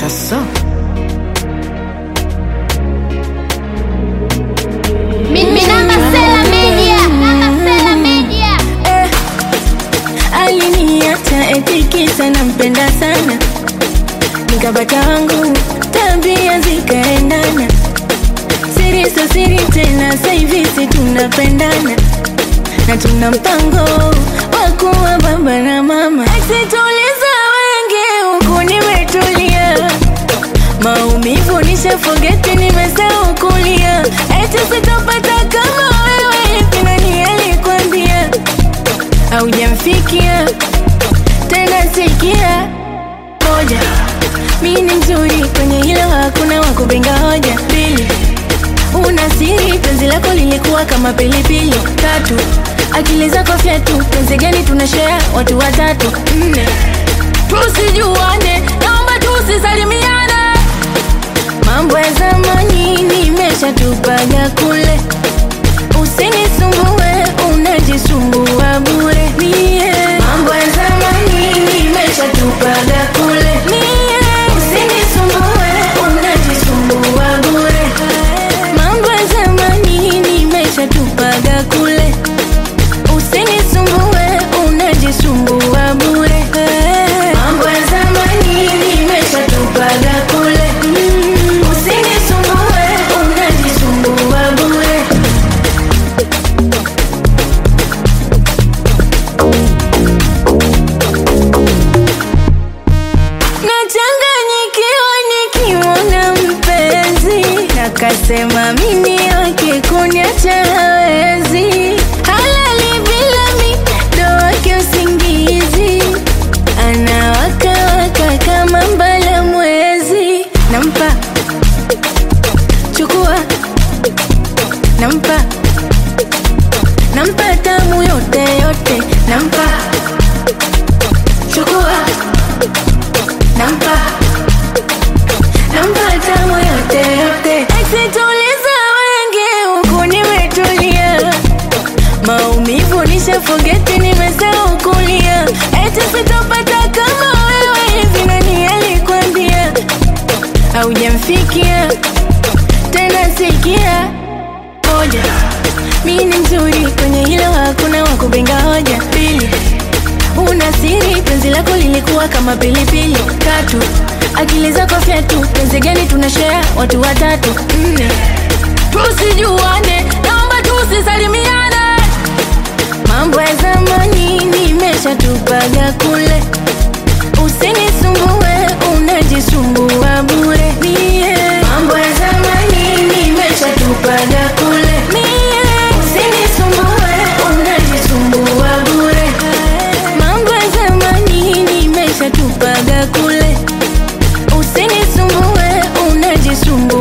Asa Minamba Sela Media. Minamba Sela Media. eh, aliniacha eti kisa nampenda sana, nikapata wangu tabia zikaendana, siri so siri tena, saivi si tunapendana na tuna mpango wa kuwa baba na mama. Eksituliza wengi huku nimetulia, maumivu nishafogeti, nimesahau kulia, eti sitopata kama wewe, kinani alikwambia haujamfikia tena, sikia moja, mi ni mzuri kwenye hilo, hakuna wakupinga hoja. Pili, una siri, penzi lako lilikuwa kama pilipili. Tatu, akili zako fyatu, penzi gani tunashare watu watatu. Nne, tusijuane, naomba tusisalimiane, mambo ya zamani nimeshatupaga kule, usinisumbue, unajisumbua bure. Mie mambo ya zamani nimeshatupaga kule, mie usinisumbue, unajisumbua bure. Mambo ya zamani nimeshatupaga kule, usinisumbue, unajisumbua bure. Mambo ya zamani nimeshatupaga kule, usinisumbue, unajisumbua bure. Nachanganyikiwa nikimwona mpenzi, nakasema mimi wake kuniacha hawezi, halali bila mi ndo wake usingizi, anawakawaka kama mbala mwezi, nampa chukua, nampa nampa tamu yote yote, nampa chukua nampa nampa tamu yote yote. Eksituliza wengi huku nimetulia, maumivu nishafogeti, nimesahau kulia, eti sitopata kama wewe, hivi nani alikwambia haujamfikia tena? Sikia moja, mi ni mzuri kwenye hilo, hakuna wakupinga hoja. Pili, una siri, penzi lako lilikuwa kama pilipili. Tatu, akili zako fyatu, penzi gani tunashare watu watatu. Nne, tusijuane, naomba tusisalimiane, mambo ya zamani nimeshatupaga kule, usinisumbue, unajisumbua bure. Mie mambo ya zamani nimeshatupaga kule, mie usinisumbue, unajisumbua bure. Mambo ya zamani nimeshatupaga kule, usinisumbue, unajisumbua